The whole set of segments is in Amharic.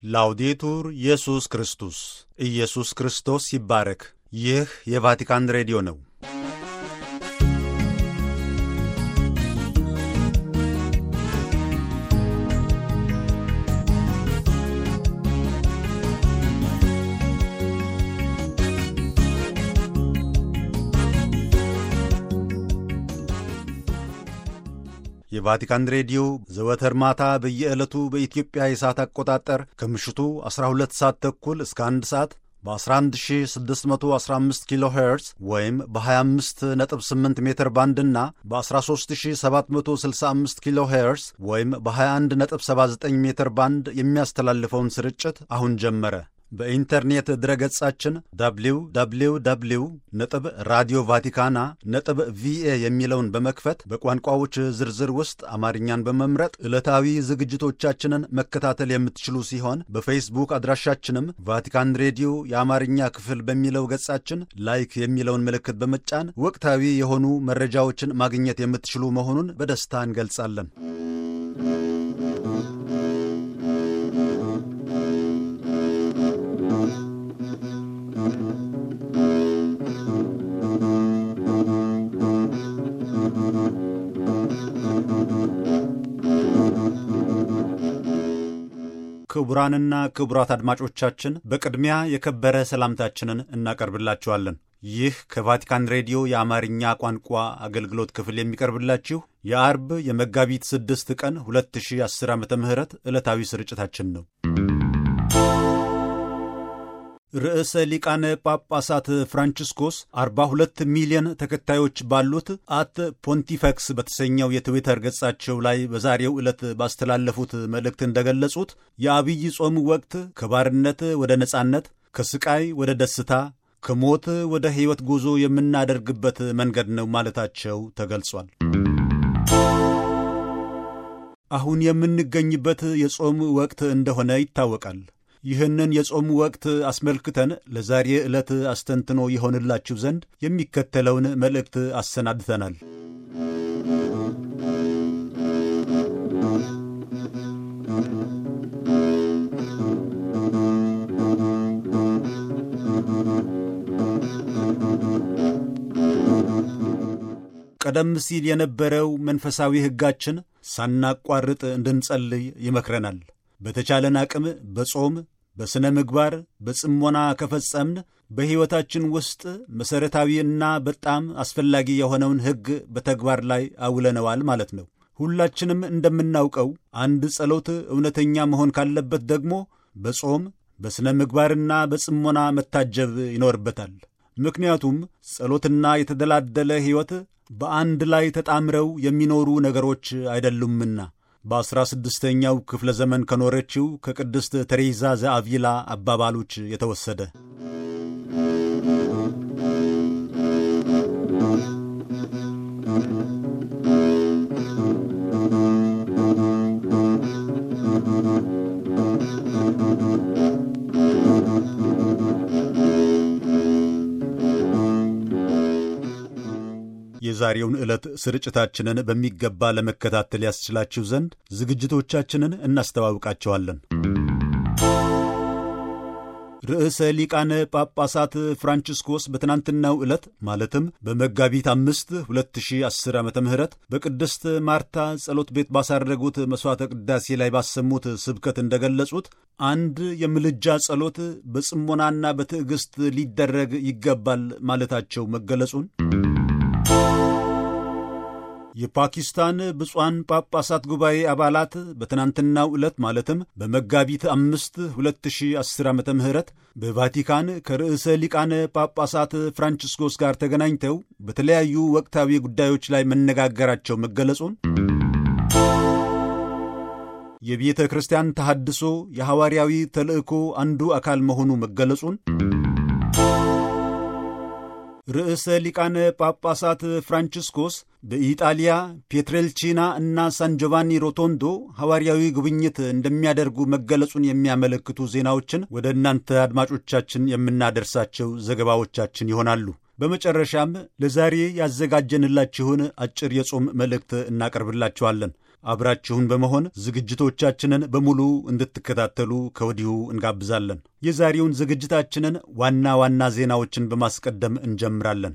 ላውዴቱር ኢየሱስ ክርስቶስ ኢየሱስ ክርስቶስ ይባረክ። ይህ የቫቲካን ሬዲዮ ነው። የቫቲካን ሬዲዮ ዘወትር ማታ በየዕለቱ በኢትዮጵያ የሰዓት አቆጣጠር ከምሽቱ 12 ሰዓት ተኩል እስከ 1 ሰዓት በ11615 ኪሎ ሄርዝ ወይም በ258 ሜትር ባንድ እና በ13765 ኪሎ ሄርዝ ወይም በ2179 ሜትር ባንድ የሚያስተላልፈውን ስርጭት አሁን ጀመረ። በኢንተርኔት ድረገጻችን www ነጥብ ራዲዮ ቫቲካና ነጥብ ቪኤ የሚለውን በመክፈት በቋንቋዎች ዝርዝር ውስጥ አማርኛን በመምረጥ ዕለታዊ ዝግጅቶቻችንን መከታተል የምትችሉ ሲሆን በፌስቡክ አድራሻችንም ቫቲካን ሬዲዮ የአማርኛ ክፍል በሚለው ገጻችን ላይክ የሚለውን ምልክት በመጫን ወቅታዊ የሆኑ መረጃዎችን ማግኘት የምትችሉ መሆኑን በደስታ እንገልጻለን። ክቡራንና ክቡራት አድማጮቻችን በቅድሚያ የከበረ ሰላምታችንን እናቀርብላችኋለን። ይህ ከቫቲካን ሬዲዮ የአማርኛ ቋንቋ አገልግሎት ክፍል የሚቀርብላችሁ የአርብ የመጋቢት 6 ቀን 2010 ዓ ም ዕለታዊ ስርጭታችን ነው። ርዕሰ ሊቃነ ጳጳሳት ፍራንቺስኮስ 42 ሚሊዮን ተከታዮች ባሉት አት ፖንቲፈክስ በተሰኘው የትዊተር ገጻቸው ላይ በዛሬው ዕለት ባስተላለፉት መልእክት እንደገለጹት የአብይ ጾም ወቅት ከባርነት ወደ ነጻነት፣ ከስቃይ ወደ ደስታ፣ ከሞት ወደ ሕይወት ጉዞ የምናደርግበት መንገድ ነው ማለታቸው ተገልጿል። አሁን የምንገኝበት የጾም ወቅት እንደሆነ ይታወቃል። ይህንን የጾም ወቅት አስመልክተን ለዛሬ ዕለት አስተንትኖ የሆንላችሁ ዘንድ የሚከተለውን መልእክት አሰናድተናል። ቀደም ሲል የነበረው መንፈሳዊ ሕጋችን ሳናቋርጥ እንድንጸልይ ይመክረናል። በተቻለን አቅም በጾም በሥነ ምግባር በጽሞና ከፈጸምን በሕይወታችን ውስጥ መሠረታዊ እና በጣም አስፈላጊ የሆነውን ሕግ በተግባር ላይ አውለነዋል ማለት ነው። ሁላችንም እንደምናውቀው አንድ ጸሎት እውነተኛ መሆን ካለበት ደግሞ በጾም በሥነ ምግባርና በጽሞና መታጀብ ይኖርበታል። ምክንያቱም ጸሎትና የተደላደለ ሕይወት በአንድ ላይ ተጣምረው የሚኖሩ ነገሮች አይደሉምና። በአስራ ስድስተኛው ክፍለ ዘመን ከኖረችው ከቅድስት ተሬዛ ዘአቪላ አባባሎች የተወሰደ የዛሬውን ዕለት ስርጭታችንን በሚገባ ለመከታተል ያስችላችሁ ዘንድ ዝግጅቶቻችንን እናስተዋውቃቸዋለን። ርዕሰ ሊቃነ ጳጳሳት ፍራንቺስኮስ በትናንትናው ዕለት ማለትም በመጋቢት አምስት 2010 ዓ ም በቅድስት ማርታ ጸሎት ቤት ባሳረጉት መሥዋዕተ ቅዳሴ ላይ ባሰሙት ስብከት እንደገለጹት አንድ የምልጃ ጸሎት በጽሞናና በትዕግሥት ሊደረግ ይገባል ማለታቸው መገለጹን የፓኪስታን ብፁዓን ጳጳሳት ጉባኤ አባላት በትናንትናው ዕለት ማለትም በመጋቢት አምስት 2010 ዓ ም በቫቲካን ከርዕሰ ሊቃነ ጳጳሳት ፍራንቺስኮስ ጋር ተገናኝተው በተለያዩ ወቅታዊ ጉዳዮች ላይ መነጋገራቸው መገለጹን የቤተ ክርስቲያን ተሐድሶ የሐዋርያዊ ተልእኮ አንዱ አካል መሆኑ መገለጹን ርዕሰ ሊቃነ ጳጳሳት ፍራንቺስኮስ በኢጣሊያ ፔትሬልቺና እና ሳን ጆቫኒ ሮቶንዶ ሐዋርያዊ ጉብኝት እንደሚያደርጉ መገለጹን የሚያመለክቱ ዜናዎችን ወደ እናንተ አድማጮቻችን የምናደርሳቸው ዘገባዎቻችን ይሆናሉ። በመጨረሻም ለዛሬ ያዘጋጀንላችሁን አጭር የጾም መልእክት እናቀርብላችኋለን። አብራችሁን በመሆን ዝግጅቶቻችንን በሙሉ እንድትከታተሉ ከወዲሁ እንጋብዛለን። የዛሬውን ዝግጅታችንን ዋና ዋና ዜናዎችን በማስቀደም እንጀምራለን።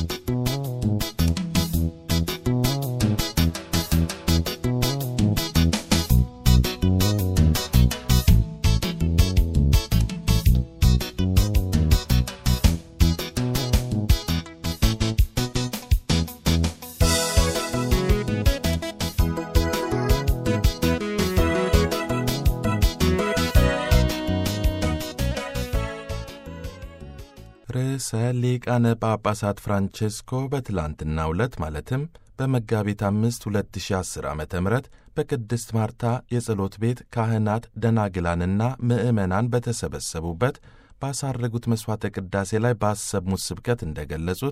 ርዕሰ ሊቃነ ጳጳሳት ፍራንቼስኮ በትላንትናው ዕለት ማለትም በመጋቢት አምስት 2010 ዓ ም በቅድስት ማርታ የጸሎት ቤት ካህናት ደናግላንና ምዕመናን በተሰበሰቡበት ባሳረጉት መሥዋዕተ ቅዳሴ ላይ ባሰሙት ስብከት እንደ ገለጹት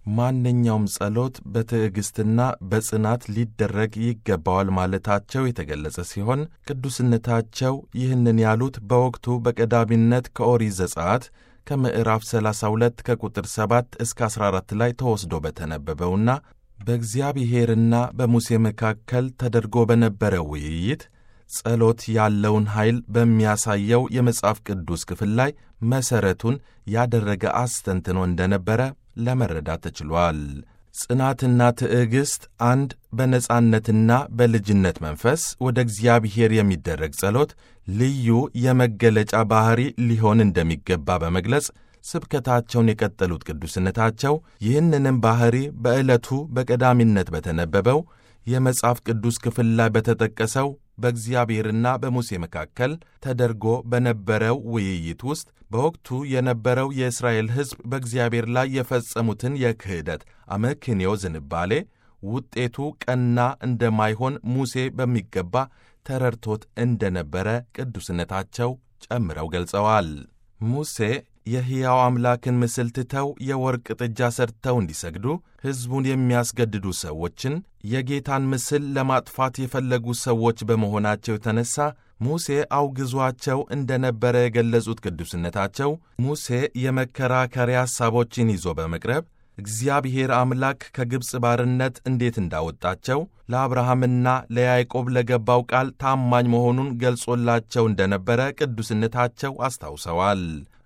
ማንኛውም ጸሎት በትዕግሥትና በጽናት ሊደረግ ይገባዋል ማለታቸው የተገለጸ ሲሆን ቅዱስነታቸው ይህንን ያሉት በወቅቱ በቀዳሚነት ከኦሪት ዘጸአት ከምዕራፍ 32 ከቁጥር 7 እስከ 14 ላይ ተወስዶ በተነበበውና በእግዚአብሔርና በሙሴ መካከል ተደርጎ በነበረው ውይይት ጸሎት ያለውን ኃይል በሚያሳየው የመጽሐፍ ቅዱስ ክፍል ላይ መሠረቱን ያደረገ አስተንትኖ እንደነበረ ለመረዳት ተችሏል። ጽናትና ትዕግሥት አንድ በነጻነትና በልጅነት መንፈስ ወደ እግዚአብሔር የሚደረግ ጸሎት ልዩ የመገለጫ ባሕሪ ሊሆን እንደሚገባ በመግለጽ ስብከታቸውን የቀጠሉት ቅዱስነታቸው ይህንንም ባሕሪ በዕለቱ በቀዳሚነት በተነበበው የመጽሐፍ ቅዱስ ክፍል ላይ በተጠቀሰው በእግዚአብሔርና በሙሴ መካከል ተደርጎ በነበረው ውይይት ውስጥ በወቅቱ የነበረው የእስራኤል ሕዝብ በእግዚአብሔር ላይ የፈጸሙትን የክህደት አመክንዮ ዝንባሌ ውጤቱ ቀና እንደማይሆን ሙሴ በሚገባ ተረድቶት እንደነበረ ቅዱስነታቸው ጨምረው ገልጸዋል። ሙሴ የሕያው አምላክን ምስል ትተው የወርቅ ጥጃ ሰርተው እንዲሰግዱ ሕዝቡን የሚያስገድዱ ሰዎችን የጌታን ምስል ለማጥፋት የፈለጉ ሰዎች በመሆናቸው የተነሳ ሙሴ አውግዟቸው እንደነበረ የገለጹት ቅዱስነታቸው ሙሴ የመከራከሪያ ሐሳቦችን ይዞ በመቅረብ እግዚአብሔር አምላክ ከግብፅ ባርነት እንዴት እንዳወጣቸው ለአብርሃምና ለያዕቆብ ለገባው ቃል ታማኝ መሆኑን ገልጾላቸው እንደነበረ ቅዱስነታቸው አስታውሰዋል።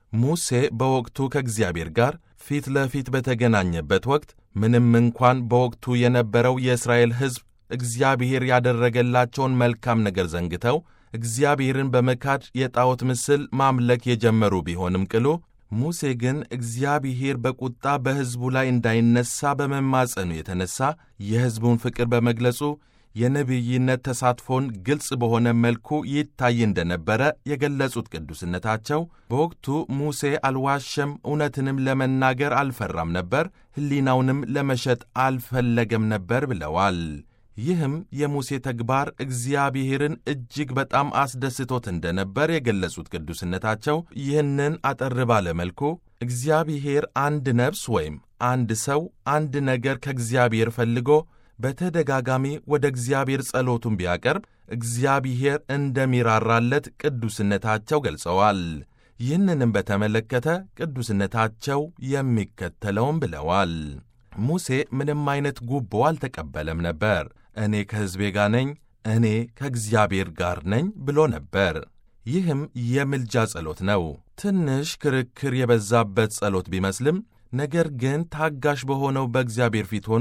ሙሴ በወቅቱ ከእግዚአብሔር ጋር ፊት ለፊት በተገናኘበት ወቅት ምንም እንኳን በወቅቱ የነበረው የእስራኤል ሕዝብ እግዚአብሔር ያደረገላቸውን መልካም ነገር ዘንግተው እግዚአብሔርን በመካድ የጣዖት ምስል ማምለክ የጀመሩ ቢሆንም ቅሉ ሙሴ ግን እግዚአብሔር በቁጣ በሕዝቡ ላይ እንዳይነሣ በመማጸኑ የተነሣ የሕዝቡን ፍቅር በመግለጹ የነቢይነት ተሳትፎን ግልጽ በሆነ መልኩ ይታይ እንደነበረ የገለጹት ቅዱስነታቸው በወቅቱ ሙሴ አልዋሸም፣ እውነትንም ለመናገር አልፈራም ነበር፣ ሕሊናውንም ለመሸጥ አልፈለገም ነበር ብለዋል። ይህም የሙሴ ተግባር እግዚአብሔርን እጅግ በጣም አስደስቶት እንደነበር የገለጹት ቅዱስነታቸው ይህንን አጠር ባለ መልኩ እግዚአብሔር አንድ ነፍስ ወይም አንድ ሰው አንድ ነገር ከእግዚአብሔር ፈልጎ በተደጋጋሚ ወደ እግዚአብሔር ጸሎቱን ቢያቀርብ እግዚአብሔር እንደሚራራለት ቅዱስነታቸው ገልጸዋል። ይህንንም በተመለከተ ቅዱስነታቸው የሚከተለውም ብለዋል። ሙሴ ምንም አይነት ጉቦ አልተቀበለም ነበር። እኔ ከሕዝቤ ጋር ነኝ፣ እኔ ከእግዚአብሔር ጋር ነኝ ብሎ ነበር። ይህም የምልጃ ጸሎት ነው። ትንሽ ክርክር የበዛበት ጸሎት ቢመስልም ነገር ግን ታጋሽ በሆነው በእግዚአብሔር ፊት ሆኖ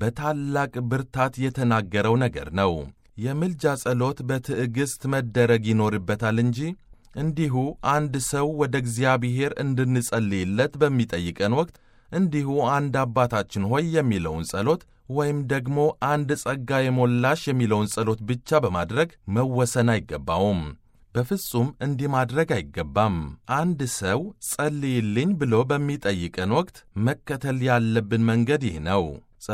በታላቅ ብርታት የተናገረው ነገር ነው። የምልጃ ጸሎት በትዕግሥት መደረግ ይኖርበታል እንጂ እንዲሁ አንድ ሰው ወደ እግዚአብሔር እንድንጸልይለት በሚጠይቀን ወቅት እንዲሁ አንድ አባታችን ሆይ የሚለውን ጸሎት ወይም ደግሞ አንድ ጸጋ የሞላሽ የሚለውን ጸሎት ብቻ በማድረግ መወሰን አይገባውም። በፍጹም እንዲህ ማድረግ አይገባም። አንድ ሰው ጸልይልኝ ብሎ በሚጠይቀን ወቅት መከተል ያለብን መንገድ ይህ ነው።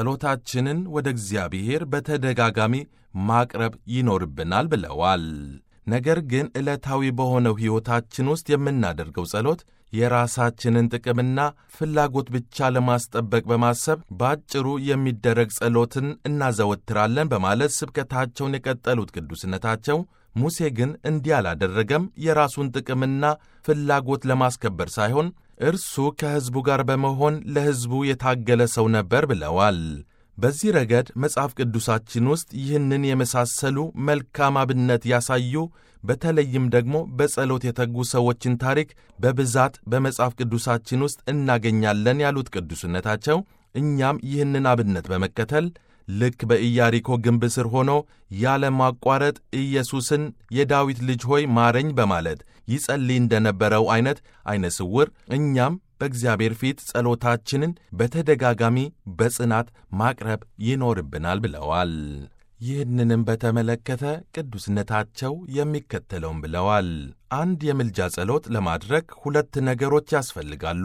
ጸሎታችንን ወደ እግዚአብሔር በተደጋጋሚ ማቅረብ ይኖርብናል ብለዋል። ነገር ግን ዕለታዊ በሆነው ሕይወታችን ውስጥ የምናደርገው ጸሎት የራሳችንን ጥቅምና ፍላጎት ብቻ ለማስጠበቅ በማሰብ በአጭሩ የሚደረግ ጸሎትን እናዘወትራለን በማለት ስብከታቸውን የቀጠሉት ቅዱስነታቸው ሙሴ ግን እንዲህ አላደረገም። የራሱን ጥቅምና ፍላጎት ለማስከበር ሳይሆን እርሱ ከሕዝቡ ጋር በመሆን ለሕዝቡ የታገለ ሰው ነበር ብለዋል። በዚህ ረገድ መጽሐፍ ቅዱሳችን ውስጥ ይህንን የመሳሰሉ መልካም አብነት ያሳዩ በተለይም ደግሞ በጸሎት የተጉ ሰዎችን ታሪክ በብዛት በመጽሐፍ ቅዱሳችን ውስጥ እናገኛለን ያሉት ቅዱስነታቸው እኛም ይህንን አብነት በመከተል ልክ በኢያሪኮ ግንብ ስር ሆኖ ያለማቋረጥ ኢየሱስን የዳዊት ልጅ ሆይ ማረኝ በማለት ይጸልይ እንደነበረው ዐይነት ዐይነ ስውር እኛም በእግዚአብሔር ፊት ጸሎታችንን በተደጋጋሚ በጽናት ማቅረብ ይኖርብናል ብለዋል። ይህንንም በተመለከተ ቅዱስነታቸው የሚከተለውን ብለዋል። አንድ የምልጃ ጸሎት ለማድረግ ሁለት ነገሮች ያስፈልጋሉ።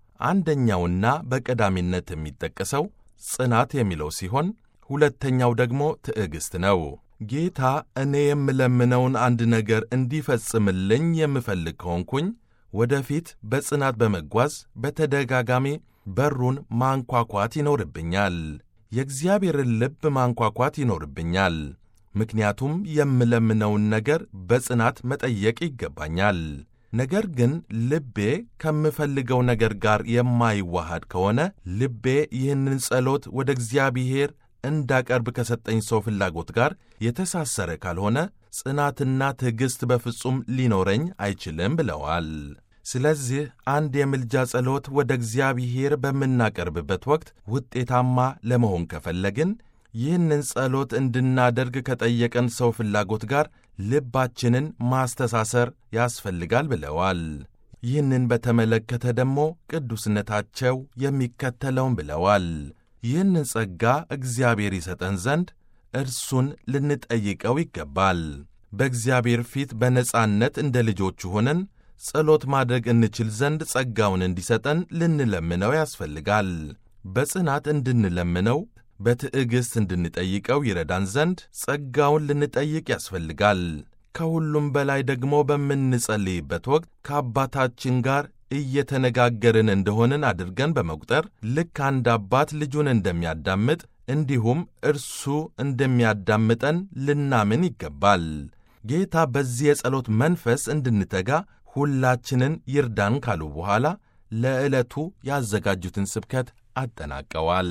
አንደኛውና በቀዳሚነት የሚጠቀሰው ጽናት የሚለው ሲሆን ሁለተኛው ደግሞ ትዕግሥት ነው። ጌታ እኔ የምለምነውን አንድ ነገር እንዲፈጽምልኝ የምፈልግ ከሆንኩኝ ወደፊት በጽናት በመጓዝ በተደጋጋሚ በሩን ማንኳኳት ይኖርብኛል። የእግዚአብሔርን ልብ ማንኳኳት ይኖርብኛል። ምክንያቱም የምለምነውን ነገር በጽናት መጠየቅ ይገባኛል። ነገር ግን ልቤ ከምፈልገው ነገር ጋር የማይዋሃድ ከሆነ ልቤ ይህንን ጸሎት ወደ እግዚአብሔር እንዳቀርብ ከሰጠኝ ሰው ፍላጎት ጋር የተሳሰረ ካልሆነ ጽናትና ትዕግሥት በፍጹም ሊኖረኝ አይችልም ብለዋል። ስለዚህ አንድ የምልጃ ጸሎት ወደ እግዚአብሔር በምናቀርብበት ወቅት ውጤታማ ለመሆን ከፈለግን ይህንን ጸሎት እንድናደርግ ከጠየቀን ሰው ፍላጎት ጋር ልባችንን ማስተሳሰር ያስፈልጋል ብለዋል። ይህንን በተመለከተ ደግሞ ቅዱስነታቸው የሚከተለውን ብለዋል። ይህንን ጸጋ እግዚአብሔር ይሰጠን ዘንድ እርሱን ልንጠይቀው ይገባል። በእግዚአብሔር ፊት በነጻነት እንደ ልጆቹ ሆነን ጸሎት ማድረግ እንችል ዘንድ ጸጋውን እንዲሰጠን ልንለምነው ያስፈልጋል። በጽናት እንድንለምነው በትዕግሥት እንድንጠይቀው ይረዳን ዘንድ ጸጋውን ልንጠይቅ ያስፈልጋል። ከሁሉም በላይ ደግሞ በምንጸልይበት ወቅት ከአባታችን ጋር እየተነጋገርን እንደሆንን አድርገን በመቁጠር ልክ አንድ አባት ልጁን እንደሚያዳምጥ እንዲሁም እርሱ እንደሚያዳምጠን ልናምን ይገባል። ጌታ በዚህ የጸሎት መንፈስ እንድንተጋ ሁላችንን ይርዳን ካሉ በኋላ ለዕለቱ ያዘጋጁትን ስብከት አጠናቀዋል።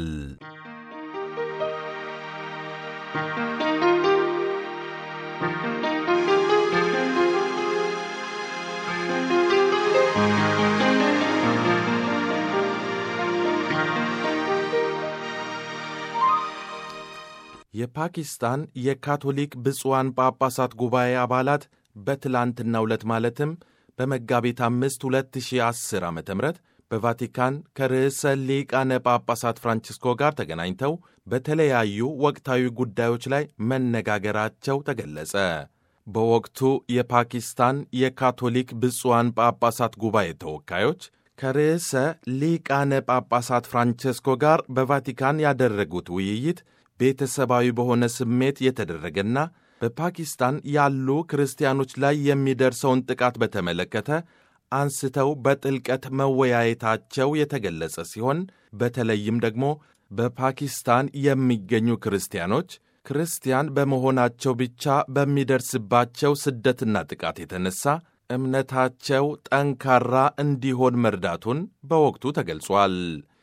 የፓኪስታን የካቶሊክ ብፁዓን ጳጳሳት ጉባኤ አባላት በትላንትናው ዕለት ማለትም በመጋቢት አምስት 2010 ዓ ም በቫቲካን ከርዕሰ ሊቃነ ጳጳሳት ፍራንቺስኮ ጋር ተገናኝተው በተለያዩ ወቅታዊ ጉዳዮች ላይ መነጋገራቸው ተገለጸ። በወቅቱ የፓኪስታን የካቶሊክ ብፁዓን ጳጳሳት ጉባኤ ተወካዮች ከርዕሰ ሊቃነ ጳጳሳት ፍራንቺስኮ ጋር በቫቲካን ያደረጉት ውይይት ቤተሰባዊ በሆነ ስሜት የተደረገና በፓኪስታን ያሉ ክርስቲያኖች ላይ የሚደርሰውን ጥቃት በተመለከተ አንስተው በጥልቀት መወያየታቸው የተገለጸ ሲሆን በተለይም ደግሞ በፓኪስታን የሚገኙ ክርስቲያኖች ክርስቲያን በመሆናቸው ብቻ በሚደርስባቸው ስደትና ጥቃት የተነሳ እምነታቸው ጠንካራ እንዲሆን መርዳቱን በወቅቱ ተገልጿል።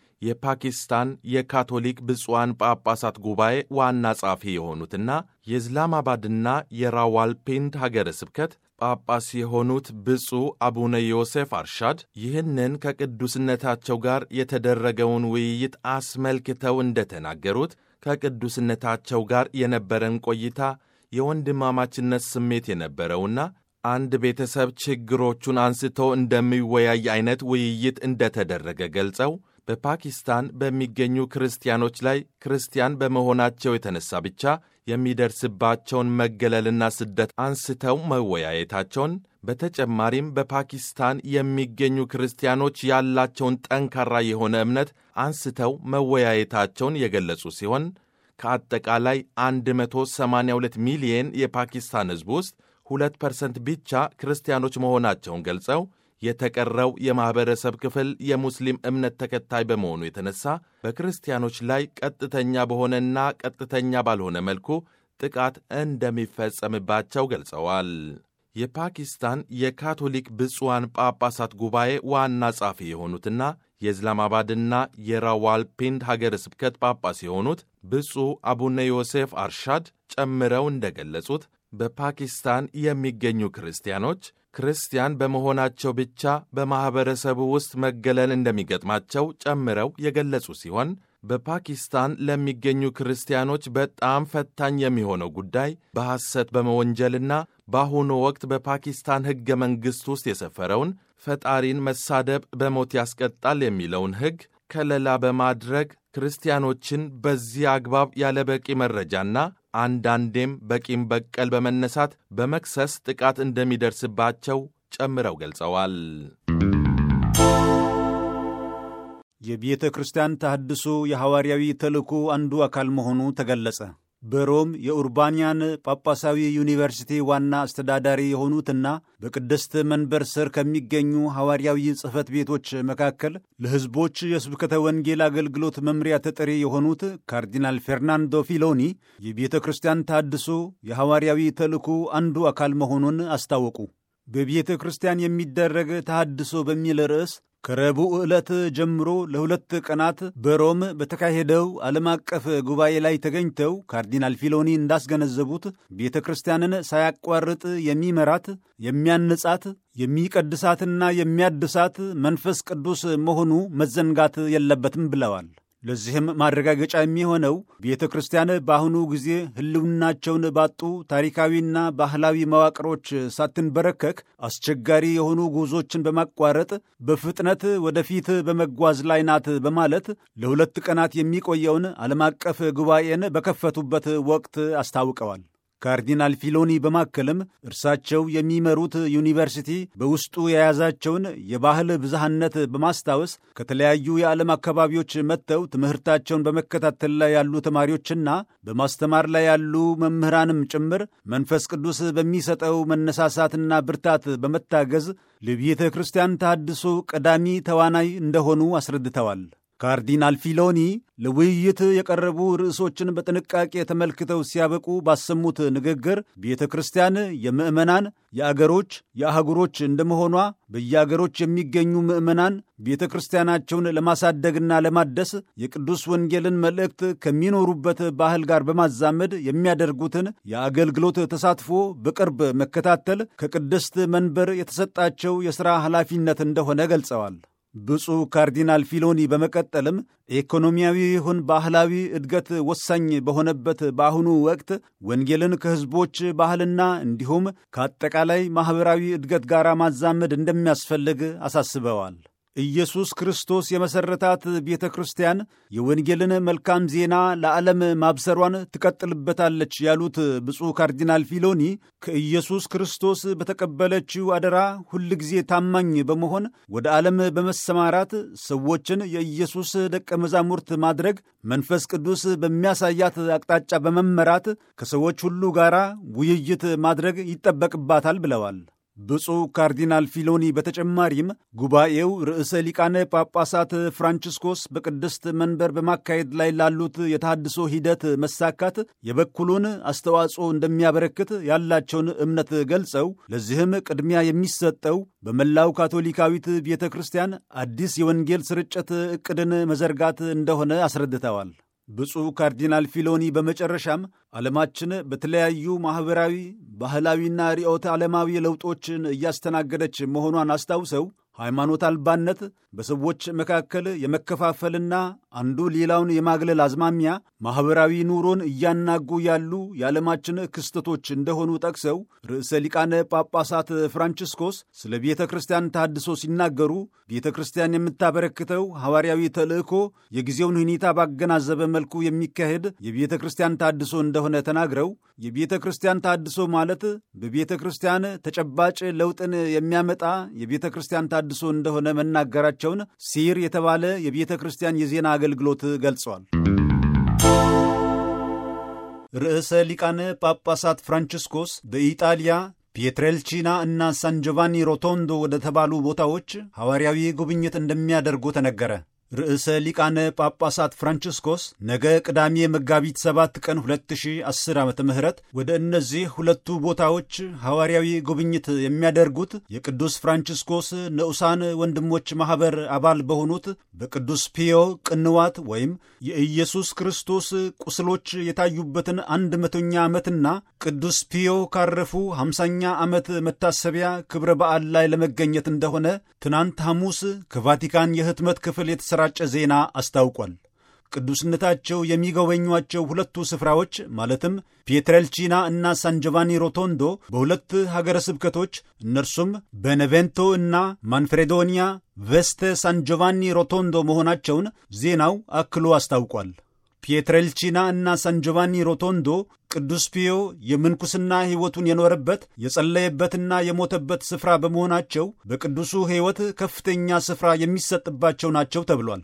የፓኪስታን የካቶሊክ ብፁዓን ጳጳሳት ጉባኤ ዋና ጸሐፊ የሆኑትና የእስላማባድና የራዋልፒንድ ሀገረ ስብከት ጳጳስ የሆኑት ብፁዕ አቡነ ዮሴፍ አርሻድ ይህንን ከቅዱስነታቸው ጋር የተደረገውን ውይይት አስመልክተው እንደተናገሩት ከቅዱስነታቸው ጋር የነበረን ቆይታ የወንድማማችነት ስሜት የነበረውና አንድ ቤተሰብ ችግሮቹን አንስቶ እንደሚወያይ አይነት ውይይት እንደተደረገ ገልጸው በፓኪስታን በሚገኙ ክርስቲያኖች ላይ ክርስቲያን በመሆናቸው የተነሳ ብቻ የሚደርስባቸውን መገለልና ስደት አንስተው መወያየታቸውን በተጨማሪም በፓኪስታን የሚገኙ ክርስቲያኖች ያላቸውን ጠንካራ የሆነ እምነት አንስተው መወያየታቸውን የገለጹ ሲሆን ከአጠቃላይ 182 ሚሊየን የፓኪስታን ሕዝብ ውስጥ 2 ፐርሰንት ብቻ ክርስቲያኖች መሆናቸውን ገልጸው የተቀረው የማኅበረሰብ ክፍል የሙስሊም እምነት ተከታይ በመሆኑ የተነሳ በክርስቲያኖች ላይ ቀጥተኛ በሆነና ቀጥተኛ ባልሆነ መልኩ ጥቃት እንደሚፈጸምባቸው ገልጸዋል። የፓኪስታን የካቶሊክ ብፁዓን ጳጳሳት ጉባኤ ዋና ጻፊ የሆኑትና የእስላማባድና የራዋልፒንድ ሀገረ ስብከት ጳጳስ የሆኑት ብፁዕ አቡነ ዮሴፍ አርሻድ ጨምረው እንደገለጹት በፓኪስታን የሚገኙ ክርስቲያኖች ክርስቲያን በመሆናቸው ብቻ በማኅበረሰቡ ውስጥ መገለል እንደሚገጥማቸው ጨምረው የገለጹ ሲሆን በፓኪስታን ለሚገኙ ክርስቲያኖች በጣም ፈታኝ የሚሆነው ጉዳይ በሐሰት በመወንጀልና በአሁኑ ወቅት በፓኪስታን ሕገ መንግሥት ውስጥ የሰፈረውን ፈጣሪን መሳደብ በሞት ያስቀጣል የሚለውን ሕግ ከለላ በማድረግ ክርስቲያኖችን በዚህ አግባብ ያለ በቂ መረጃና አንዳንዴም በቂም በቀል በመነሳት በመክሰስ ጥቃት እንደሚደርስባቸው ጨምረው ገልጸዋል። የቤተ ክርስቲያን ተሐድሶ የሐዋርያዊ ተልእኮ አንዱ አካል መሆኑ ተገለጸ። በሮም የኡርባንያን ጳጳሳዊ ዩኒቨርሲቲ ዋና አስተዳዳሪ የሆኑትና በቅድስት መንበር ስር ከሚገኙ ሐዋርያዊ ጽሕፈት ቤቶች መካከል ለሕዝቦች የስብከተ ወንጌል አገልግሎት መምሪያ ተጠሪ የሆኑት ካርዲናል ፌርናንዶ ፊሎኒ የቤተ ክርስቲያን ተሐድሶ የሐዋርያዊ ተልእኮ አንዱ አካል መሆኑን አስታወቁ። በቤተ ክርስቲያን የሚደረግ ተሐድሶ በሚል ርዕስ ከረቡዕ ዕለት ጀምሮ ለሁለት ቀናት በሮም በተካሄደው ዓለም አቀፍ ጉባኤ ላይ ተገኝተው ካርዲናል ፊሎኒ እንዳስገነዘቡት ቤተ ክርስቲያንን ሳያቋርጥ የሚመራት የሚያንጻት፣ የሚቀድሳትና የሚያድሳት መንፈስ ቅዱስ መሆኑ መዘንጋት የለበትም ብለዋል። ለዚህም ማረጋገጫ የሚሆነው ቤተ ክርስቲያን በአሁኑ ጊዜ ሕልውናቸውን ባጡ ታሪካዊና ባህላዊ መዋቅሮች ሳትንበረከክ አስቸጋሪ የሆኑ ጉዞችን በማቋረጥ በፍጥነት ወደፊት በመጓዝ ላይ ናት በማለት ለሁለት ቀናት የሚቆየውን ዓለም አቀፍ ጉባኤን በከፈቱበት ወቅት አስታውቀዋል። ካርዲናል ፊሎኒ በማከልም እርሳቸው የሚመሩት ዩኒቨርሲቲ በውስጡ የያዛቸውን የባህል ብዝሃነት በማስታወስ ከተለያዩ የዓለም አካባቢዎች መጥተው ትምህርታቸውን በመከታተል ላይ ያሉ ተማሪዎችና በማስተማር ላይ ያሉ መምህራንም ጭምር መንፈስ ቅዱስ በሚሰጠው መነሳሳትና ብርታት በመታገዝ ለቤተ ክርስቲያን ተሐድሶ ቀዳሚ ተዋናይ እንደሆኑ አስረድተዋል። ካርዲናል ፊሎኒ ለውይይት የቀረቡ ርዕሶችን በጥንቃቄ ተመልክተው ሲያበቁ ባሰሙት ንግግር ቤተ ክርስቲያን የምዕመናን የአገሮች የአህጉሮች እንደመሆኗ በየአገሮች የሚገኙ ምዕመናን ቤተ ክርስቲያናቸውን ለማሳደግና ለማደስ የቅዱስ ወንጌልን መልእክት ከሚኖሩበት ባህል ጋር በማዛመድ የሚያደርጉትን የአገልግሎት ተሳትፎ በቅርብ መከታተል ከቅድስት መንበር የተሰጣቸው የሥራ ኃላፊነት እንደሆነ ገልጸዋል። ብፁዕ ካርዲናል ፊሎኒ በመቀጠልም ኢኮኖሚያዊ ይሁን ባህላዊ እድገት ወሳኝ በሆነበት በአሁኑ ወቅት ወንጌልን ከሕዝቦች ባህልና እንዲሁም ከአጠቃላይ ማኅበራዊ እድገት ጋር ማዛመድ እንደሚያስፈልግ አሳስበዋል። ኢየሱስ ክርስቶስ የመሠረታት ቤተ ክርስቲያን የወንጌልን መልካም ዜና ለዓለም ማብሰሯን ትቀጥልበታለች ያሉት ብፁዕ ካርዲናል ፊሎኒ ከኢየሱስ ክርስቶስ በተቀበለችው አደራ ሁል ጊዜ ታማኝ በመሆን ወደ ዓለም በመሰማራት ሰዎችን የኢየሱስ ደቀ መዛሙርት ማድረግ መንፈስ ቅዱስ በሚያሳያት አቅጣጫ በመመራት ከሰዎች ሁሉ ጋር ውይይት ማድረግ ይጠበቅባታል ብለዋል። ብፁዕ ካርዲናል ፊሎኒ በተጨማሪም ጉባኤው ርዕሰ ሊቃነ ጳጳሳት ፍራንቺስኮስ በቅድስት መንበር በማካሄድ ላይ ላሉት የተሃድሶ ሂደት መሳካት የበኩሉን አስተዋጽኦ እንደሚያበረክት ያላቸውን እምነት ገልጸው ለዚህም ቅድሚያ የሚሰጠው በመላው ካቶሊካዊት ቤተ ክርስቲያን አዲስ የወንጌል ስርጭት ዕቅድን መዘርጋት እንደሆነ አስረድተዋል። ብፁዕ ካርዲናል ፊሎኒ በመጨረሻም ዓለማችን በተለያዩ ማኅበራዊ፣ ባህላዊና ርዕዮተ ዓለማዊ ለውጦችን እያስተናገደች መሆኗን አስታውሰው ሃይማኖት አልባነት በሰዎች መካከል የመከፋፈልና አንዱ ሌላውን የማግለል አዝማሚያ ማኅበራዊ ኑሮን እያናጉ ያሉ የዓለማችን ክስተቶች እንደሆኑ ጠቅሰው ርዕሰ ሊቃነ ጳጳሳት ፍራንቺስኮስ ስለ ቤተ ክርስቲያን ተሃድሶ ሲናገሩ ቤተ ክርስቲያን የምታበረክተው ሐዋርያዊ ተልእኮ የጊዜውን ሁኔታ ባገናዘበ መልኩ የሚካሄድ የቤተ ክርስቲያን ተሃድሶ እንደሆነ ተናግረው የቤተ ክርስቲያን ተሃድሶ ማለት በቤተ ክርስቲያን ተጨባጭ ለውጥን የሚያመጣ የቤተ ክርስቲያን ተሃድሶ እንደሆነ መናገራቸውን ሲር የተባለ የቤተ ክርስቲያን የዜና አገልግሎት ገልጿል። ርዕሰ ሊቃነ ጳጳሳት ፍራንቺስኮስ በኢጣሊያ ፒየትሬልቺና እና ሳን ጆቫኒ ሮቶንዶ ወደ ተባሉ ቦታዎች ሐዋርያዊ ጉብኝት እንደሚያደርጉ ተነገረ። ርዕሰ ሊቃነ ጳጳሳት ፍራንቺስኮስ ነገ ቅዳሜ መጋቢት 7 ቀን 2010 ዓ ም ወደ እነዚህ ሁለቱ ቦታዎች ሐዋርያዊ ጉብኝት የሚያደርጉት የቅዱስ ፍራንቺስኮስ ንዑሳን ወንድሞች ማኅበር አባል በሆኑት በቅዱስ ፒዮ ቅንዋት ወይም የኢየሱስ ክርስቶስ ቁስሎች የታዩበትን አንድ መቶኛ ዓመትና ቅዱስ ፒዮ ካረፉ 50ኛ ዓመት መታሰቢያ ክብረ በዓል ላይ ለመገኘት እንደሆነ ትናንት ሐሙስ ከቫቲካን የህትመት ክፍል የተሰራጨ ዜና አስታውቋል። ቅዱስነታቸው የሚጎበኟቸው ሁለቱ ስፍራዎች ማለትም ፒየትሬልቺና እና ሳንጆቫኒ ሮቶንዶ በሁለት ሀገረ ስብከቶች እነርሱም በኔቬንቶ እና ማንፍሬዶኒያ ቬስተ ሳንጆቫኒ ሮቶንዶ መሆናቸውን ዜናው አክሎ አስታውቋል። ፒየትሬልቺና እና ሳንጆቫኒ ሮቶንዶ ቅዱስ ፒዮ የምንኩስና ሕይወቱን የኖረበት የጸለየበትና የሞተበት ስፍራ በመሆናቸው በቅዱሱ ሕይወት ከፍተኛ ስፍራ የሚሰጥባቸው ናቸው ተብሏል።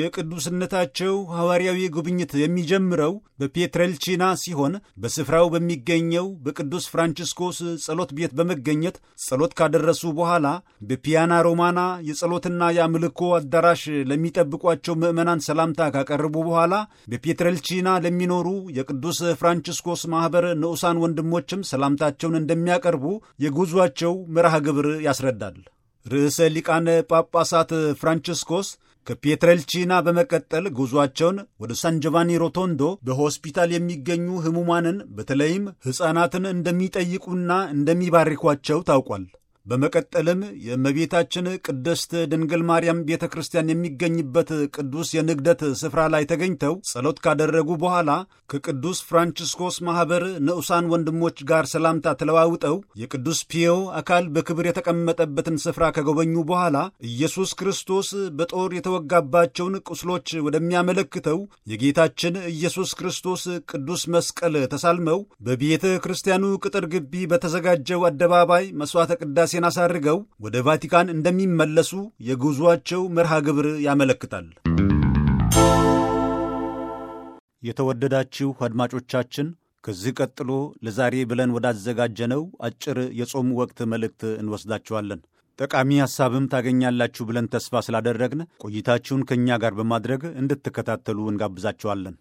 የቅዱስነታቸው ሐዋርያዊ ጉብኝት የሚጀምረው በፒየትሬልቺና ሲሆን በስፍራው በሚገኘው በቅዱስ ፍራንቺስኮስ ጸሎት ቤት በመገኘት ጸሎት ካደረሱ በኋላ በፒያና ሮማና የጸሎትና የአምልኮ አዳራሽ ለሚጠብቋቸው ምዕመናን ሰላምታ ካቀረቡ በኋላ በፒየትሬልቺና ለሚኖሩ የቅዱስ ፍራንቺስኮስ ማኅበር ንዑሳን ወንድሞችም ሰላምታቸውን እንደሚያቀርቡ የጉዟቸው መርሃ ግብር ያስረዳል። ርዕሰ ሊቃነ ጳጳሳት ፍራንቺስኮስ ከፒየትሬልቺና በመቀጠል ጉዞአቸውን ወደ ሳንጆቫኒ ሮቶንዶ በሆስፒታል የሚገኙ ሕሙማንን በተለይም ሕፃናትን እንደሚጠይቁና እንደሚባርኳቸው ታውቋል። በመቀጠልም የእመቤታችን ቅድስት ድንግል ማርያም ቤተ ክርስቲያን የሚገኝበት ቅዱስ የንግደት ስፍራ ላይ ተገኝተው ጸሎት ካደረጉ በኋላ ከቅዱስ ፍራንቺስኮስ ማኅበር ንዑሳን ወንድሞች ጋር ሰላምታ ተለዋውጠው የቅዱስ ፒዮ አካል በክብር የተቀመጠበትን ስፍራ ከጎበኙ በኋላ ኢየሱስ ክርስቶስ በጦር የተወጋባቸውን ቁስሎች ወደሚያመለክተው የጌታችን ኢየሱስ ክርስቶስ ቅዱስ መስቀል ተሳልመው በቤተ ክርስቲያኑ ቅጥር ግቢ በተዘጋጀው አደባባይ መሥዋዕተ ቅዳሴ ራሴን አሳርገው ወደ ቫቲካን እንደሚመለሱ የጉዞአቸው መርሃ ግብር ያመለክታል። የተወደዳችሁ አድማጮቻችን ከዚህ ቀጥሎ ለዛሬ ብለን ወዳዘጋጀነው አጭር የጾም ወቅት መልእክት እንወስዳችኋለን። ጠቃሚ ሐሳብም ታገኛላችሁ ብለን ተስፋ ስላደረግን ቆይታችሁን ከእኛ ጋር በማድረግ እንድትከታተሉ እንጋብዛችኋለን።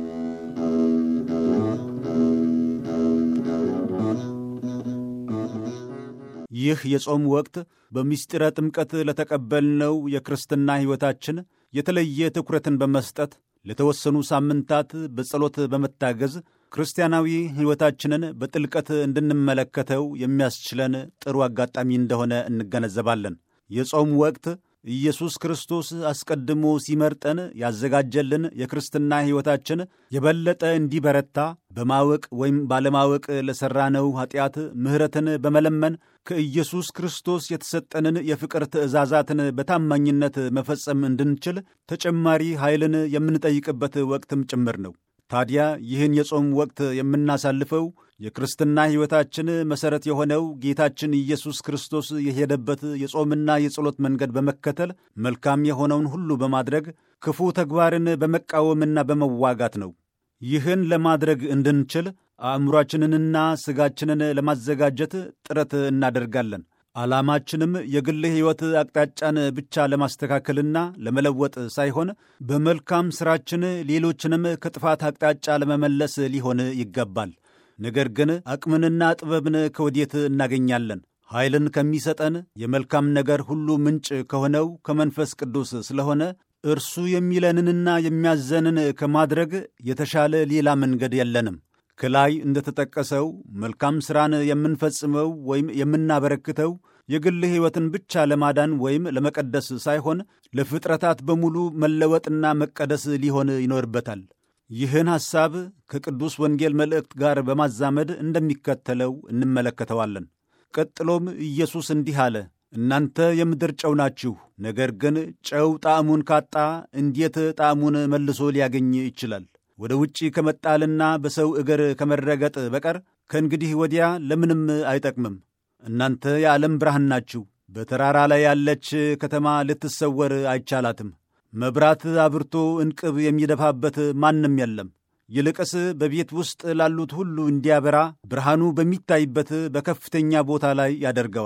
ይህ የጾም ወቅት በምስጢረ ጥምቀት ለተቀበልነው የክርስትና ሕይወታችን የተለየ ትኩረትን በመስጠት ለተወሰኑ ሳምንታት በጸሎት በመታገዝ ክርስቲያናዊ ሕይወታችንን በጥልቀት እንድንመለከተው የሚያስችለን ጥሩ አጋጣሚ እንደሆነ እንገነዘባለን። የጾም ወቅት ኢየሱስ ክርስቶስ አስቀድሞ ሲመርጠን ያዘጋጀልን የክርስትና ሕይወታችን የበለጠ እንዲበረታ በማወቅ ወይም ባለማወቅ ለሠራነው ኀጢአት ምሕረትን በመለመን ከኢየሱስ ክርስቶስ የተሰጠንን የፍቅር ትእዛዛትን በታማኝነት መፈጸም እንድንችል ተጨማሪ ኃይልን የምንጠይቅበት ወቅትም ጭምር ነው። ታዲያ ይህን የጾም ወቅት የምናሳልፈው የክርስትና ሕይወታችን መሠረት የሆነው ጌታችን ኢየሱስ ክርስቶስ የሄደበት የጾምና የጸሎት መንገድ በመከተል መልካም የሆነውን ሁሉ በማድረግ ክፉ ተግባርን በመቃወምና በመዋጋት ነው። ይህን ለማድረግ እንድንችል አእምሯችንንና ሥጋችንን ለማዘጋጀት ጥረት እናደርጋለን። ዓላማችንም የግል ሕይወት አቅጣጫን ብቻ ለማስተካከልና ለመለወጥ ሳይሆን በመልካም ሥራችን ሌሎችንም ከጥፋት አቅጣጫ ለመመለስ ሊሆን ይገባል። ነገር ግን አቅምንና ጥበብን ከወዴት እናገኛለን? ኃይልን ከሚሰጠን የመልካም ነገር ሁሉ ምንጭ ከሆነው ከመንፈስ ቅዱስ ስለሆነ እርሱ የሚለንንና የሚያዘንን ከማድረግ የተሻለ ሌላ መንገድ የለንም። ከላይ እንደተጠቀሰው መልካም ሥራን የምንፈጽመው ወይም የምናበረክተው የግል ሕይወትን ብቻ ለማዳን ወይም ለመቀደስ ሳይሆን ለፍጥረታት በሙሉ መለወጥና መቀደስ ሊሆን ይኖርበታል። ይህን ሐሳብ ከቅዱስ ወንጌል መልእክት ጋር በማዛመድ እንደሚከተለው እንመለከተዋለን። ቀጥሎም ኢየሱስ እንዲህ አለ፣ እናንተ የምድር ጨው ናችሁ። ነገር ግን ጨው ጣዕሙን ካጣ እንዴት ጣዕሙን መልሶ ሊያገኝ ይችላል? ወደ ውጪ ከመጣልና በሰው እግር ከመረገጥ በቀር ከእንግዲህ ወዲያ ለምንም አይጠቅምም። እናንተ የዓለም ብርሃን ናችሁ። በተራራ ላይ ያለች ከተማ ልትሰወር አይቻላትም። መብራት አብርቶ እንቅብ የሚደፋበት ማንም የለም። ይልቅስ በቤት ውስጥ ላሉት ሁሉ እንዲያበራ ብርሃኑ በሚታይበት በከፍተኛ ቦታ ላይ ያደርገዋል።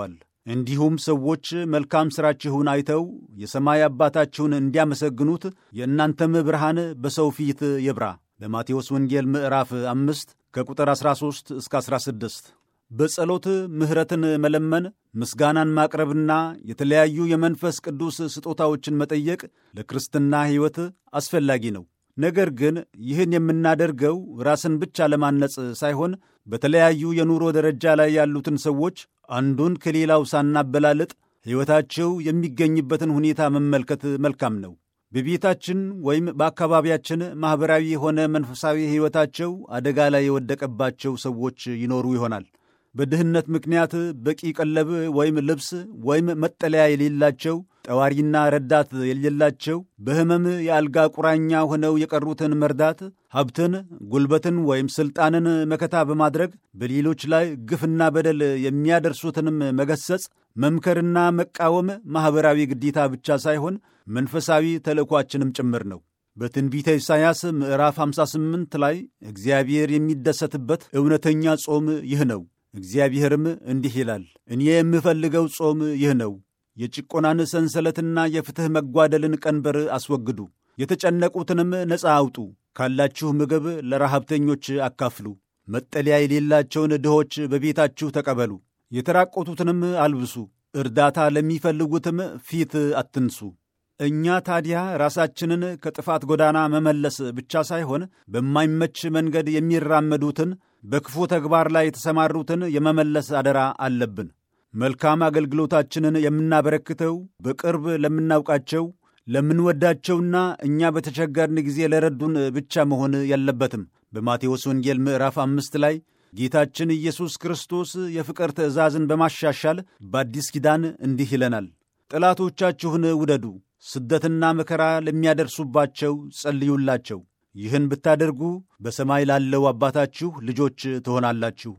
እንዲሁም ሰዎች መልካም ሥራችሁን አይተው የሰማይ አባታችሁን እንዲያመሰግኑት የእናንተም ብርሃን በሰው ፊት ይብራ። በማቴዎስ ወንጌል ምዕራፍ አምስት ከቁጥር 13 እስከ 16 በጸሎት ምሕረትን መለመን፣ ምስጋናን ማቅረብና የተለያዩ የመንፈስ ቅዱስ ስጦታዎችን መጠየቅ ለክርስትና ሕይወት አስፈላጊ ነው። ነገር ግን ይህን የምናደርገው ራስን ብቻ ለማነጽ ሳይሆን በተለያዩ የኑሮ ደረጃ ላይ ያሉትን ሰዎች አንዱን ከሌላው ሳናበላልጥ ሕይወታቸው የሚገኝበትን ሁኔታ መመልከት መልካም ነው። በቤታችን ወይም በአካባቢያችን ማኅበራዊ የሆነ መንፈሳዊ ሕይወታቸው አደጋ ላይ የወደቀባቸው ሰዎች ይኖሩ ይሆናል። በድህነት ምክንያት በቂ ቀለብ ወይም ልብስ ወይም መጠለያ የሌላቸው፣ ጠዋሪና ረዳት የሌላቸው፣ በሕመም የአልጋ ቁራኛ ሆነው የቀሩትን መርዳት፣ ሀብትን፣ ጉልበትን ወይም ሥልጣንን መከታ በማድረግ በሌሎች ላይ ግፍና በደል የሚያደርሱትንም መገሰጽ፣ መምከርና መቃወም ማኅበራዊ ግዴታ ብቻ ሳይሆን መንፈሳዊ ተልእኳችንም ጭምር ነው። በትንቢተ ኢሳይያስ ምዕራፍ 58 ላይ እግዚአብሔር የሚደሰትበት እውነተኛ ጾም ይህ ነው። እግዚአብሔርም እንዲህ ይላል፣ እኔ የምፈልገው ጾም ይህ ነው። የጭቆናን ሰንሰለትና የፍትሕ መጓደልን ቀንበር አስወግዱ፣ የተጨነቁትንም ነፃ አውጡ፣ ካላችሁ ምግብ ለረሃብተኞች አካፍሉ፣ መጠለያ የሌላቸውን ድሆች በቤታችሁ ተቀበሉ፣ የተራቆቱትንም አልብሱ፣ እርዳታ ለሚፈልጉትም ፊት አትንሱ። እኛ ታዲያ ራሳችንን ከጥፋት ጎዳና መመለስ ብቻ ሳይሆን በማይመች መንገድ የሚራመዱትን በክፉ ተግባር ላይ የተሰማሩትን የመመለስ አደራ አለብን። መልካም አገልግሎታችንን የምናበረክተው በቅርብ ለምናውቃቸው ለምንወዳቸውና እኛ በተቸገርን ጊዜ ለረዱን ብቻ መሆን የለበትም። በማቴዎስ ወንጌል ምዕራፍ አምስት ላይ ጌታችን ኢየሱስ ክርስቶስ የፍቅር ትእዛዝን በማሻሻል በአዲስ ኪዳን እንዲህ ይለናል፣ ጠላቶቻችሁን ውደዱ፣ ስደትና መከራ ለሚያደርሱባቸው ጸልዩላቸው። ይህን ብታደርጉ በሰማይ ላለው አባታችሁ ልጆች ትሆናላችሁ።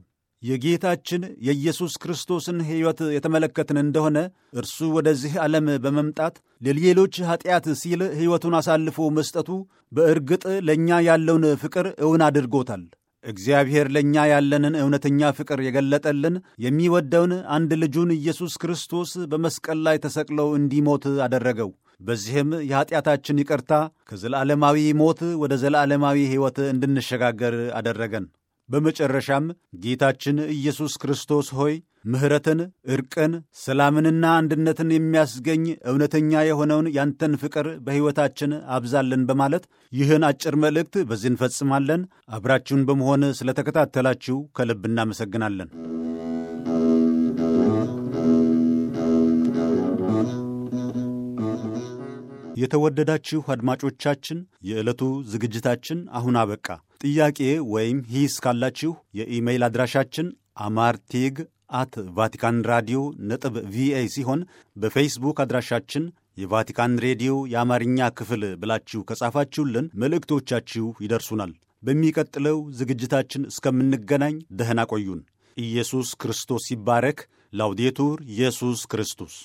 የጌታችን የኢየሱስ ክርስቶስን ሕይወት የተመለከትን እንደሆነ እርሱ ወደዚህ ዓለም በመምጣት ለሌሎች ኀጢአት ሲል ሕይወቱን አሳልፎ መስጠቱ በእርግጥ ለእኛ ያለውን ፍቅር እውን አድርጎታል። እግዚአብሔር ለእኛ ያለንን እውነተኛ ፍቅር የገለጠልን የሚወደውን አንድ ልጁን ኢየሱስ ክርስቶስ በመስቀል ላይ ተሰቅለው እንዲሞት አደረገው። በዚህም የኀጢአታችን ይቅርታ ከዘላለማዊ ሞት ወደ ዘላለማዊ ሕይወት እንድንሸጋገር አደረገን። በመጨረሻም ጌታችን ኢየሱስ ክርስቶስ ሆይ ምሕረትን፣ ዕርቅን፣ ሰላምንና አንድነትን የሚያስገኝ እውነተኛ የሆነውን ያንተን ፍቅር በሕይወታችን አብዛልን በማለት ይህን አጭር መልእክት በዚህ እንፈጽማለን። አብራችሁን በመሆን ስለተከታተላችሁ ከልብ እናመሰግናለን። የተወደዳችሁ አድማጮቻችን የዕለቱ ዝግጅታችን አሁን አበቃ። ጥያቄ ወይም ሂስ ካላችሁ የኢሜይል አድራሻችን አማርቴግ አት ቫቲካን ራዲዮ ነጥብ ቪኦኤ ሲሆን በፌስቡክ አድራሻችን የቫቲካን ሬዲዮ የአማርኛ ክፍል ብላችሁ ከጻፋችሁልን መልእክቶቻችሁ ይደርሱናል። በሚቀጥለው ዝግጅታችን እስከምንገናኝ ደህና ቆዩን። ኢየሱስ ክርስቶስ ይባረክ። ላውዴቱር ኢየሱስ ክርስቶስ